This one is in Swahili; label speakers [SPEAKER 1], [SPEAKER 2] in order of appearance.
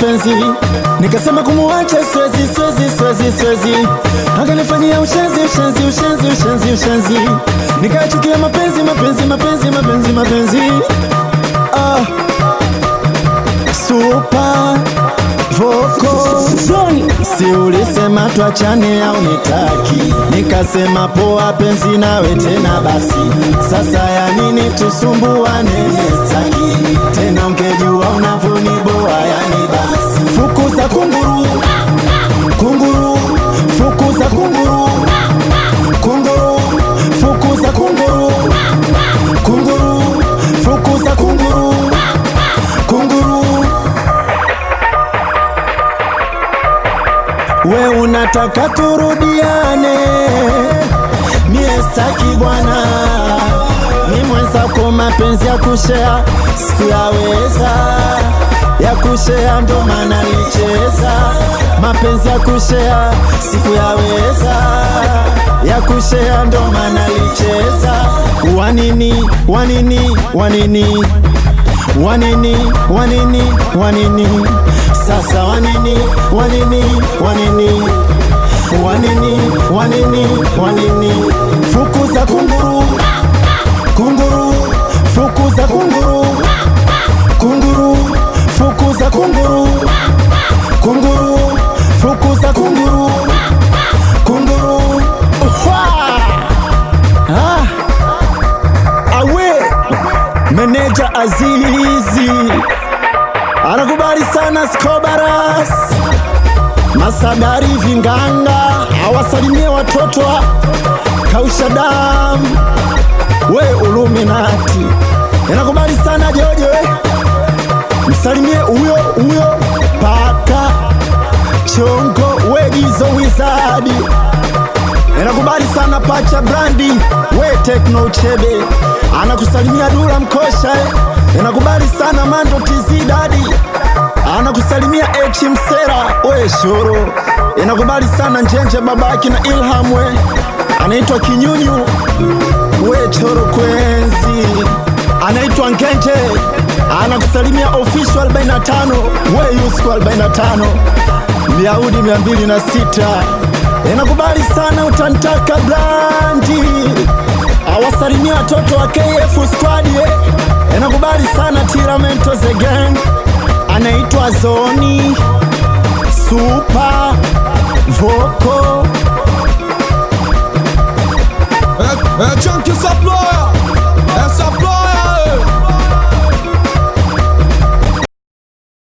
[SPEAKER 1] mapenzi, nikasema kumuacha siwezi, siwezi, siwezi, siwezi, akanifanyia ushenzi, ushenzi, ushenzi, ushenzi, ushenzi, nikachukia mapenzi, mapenzi, mapenzi, mapenzi, mapenzi, ah, super voko Si ulisema twachane au nitaki, nikasema poa penzi nawe tena basi. Sasa ya nini tusumbuane? Staki tena, ungejua unavyoniboa yani basi. Fukuza kunguru, kunguru, fukuza kunguru, kunguru, fukuza kunguru, kunguru, fukuza kunguru, kunguru. We unataka turudiane, mie staki bwana, ni mwenzako mapenzi ya kushea sikuyaweza, ya kushea ndo maana nicheza, mapenzi ya kushea sikuyaweza, ya kushea ndo maana nicheza. Wanini, wanini, wanini wanini wanini wanini sasa wanini wanini wanini wanini wanini wanini fukuza kunguru kunguru fukuza kunguru kunguru fukuza kunguru kunguru fukuza kunguru kunguru Uhwa! ah. awe Meneja Azizi anakubali sana Skobaras Masadari Vinganga awasalimie watoto wa kausha damu we Uluminati anakubali sana Jojo we msalimie huyo huyo paka chongo we Gizo Wizadi Nakubali sana pacha brandi we tekno uchebe anakusalimia dula mkosha eh. Nakubali sana mando tizi dadi anakusalimia echi msera we shoro Nakubali sana njenje babaki na ilham we anaitwa kinyunyu we choro kwenzi anaitwa ngenje anakusalimia official 45 we yusko 45 Myahudi 206 Inakubali sana utantaka brandi awasalimia watoto wa KF squad eh. Inakubali sana Tiramento the gang anaitwa Zoni Super Voko